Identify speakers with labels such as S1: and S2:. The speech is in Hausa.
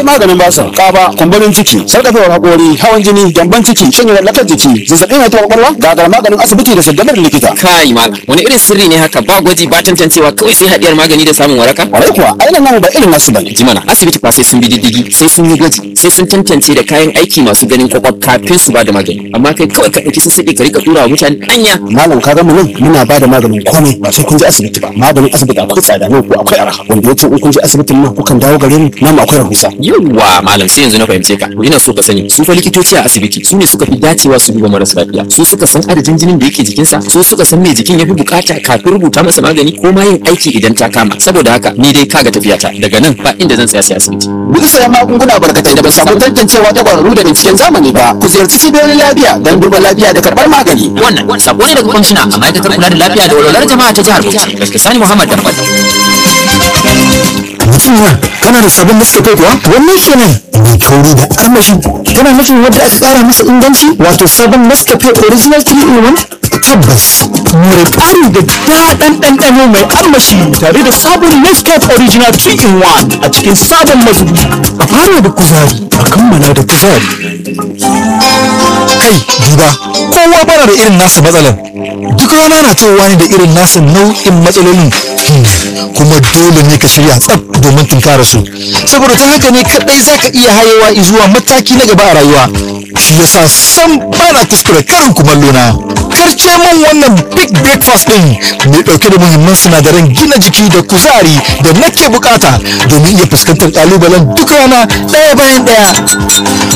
S1: akwai maganin basir kaba kumburin ciki sarkafewar hakori hawan jini gyamban ciki shanye lafiyar jiki zazzabin haihuwar kwakwalwa gagar maganin asibiti da saddabar likita
S2: kai malam wani irin sirri ne haka ba gwaji ba tantancewa kawai sai hadiyar magani da samun waraka
S1: kwarai kuwa ainihin namu ba irin nasu bane
S2: ji mana asibiti fa sai sun bi diddigi sai sun yi gwaji sai sun tantance da kayan aiki masu ganin kwakwaf kafin su ba da magani amma kai kawai ka ɗauki sassaƙi ka rika tura wa mutane anya
S1: malam ka ga mu nan muna ba da maganin komai ba sai kun je asibiti ba maganin asibiti akwai tsada nan ko akwai arha wanda yace in kun je asibitin nan kukan dawo gare ni nan akwai rahusa
S2: yawwa malam sai yanzu na fahimce ka ina so ka sani su fa likitoci a asibiti su ne suka fi dacewa su duba marasa lafiya su suka san adadin jinin da yake jikinsa su suka san me jikin ya fi bukata kafin rubuta masa magani ko ma yin aiki idan ta kama saboda haka ni dai kaga tafiyata daga nan ba inda zan tsaya sai asibiti
S1: Guji sayan magunguna barkatai da ba samu tantancewa ta kwararru da binciken zamani ba ku ziyarci cibiyoyin lafiya don duba lafiya da karɓar magani
S2: wannan sako ne daga kwamishina a ma'aikatar kula da lafiya da walwalar jama'a ta jihar Bauchi Dr. Sani Muhammad Dambal
S1: mutum na kana da sabon Nescafe kuwa wannan kenan mai kauri da armashi kana nufin wadda aka kara masa inganci wato sabon Nescafe original 3 in 1 tabbas more ƙari da daɗin ɗanɗano mai armashi tare da sabon Nescafe original 3 in 1 a cikin sabon mazubi a fara da kuzari a kammala da kuzari
S3: kai duba kowa bana da irin nasa matsalar duk rana na cewa ne da irin nasa nau'in matsalolin Hmm, kuma dole ne ka shirya tsaf domin tunkara su saboda ta haka ne kadai zaka iya hayewa zuwa mataki na gaba a rayuwa shi yasa sam bana kuskure karin kumallo na karce min wannan big breakfast din mai dauke da muhimman sinadaran gina jiki da kuzari da nake bukata domin iya fuskantar kalubalen duk rana daya bayan daya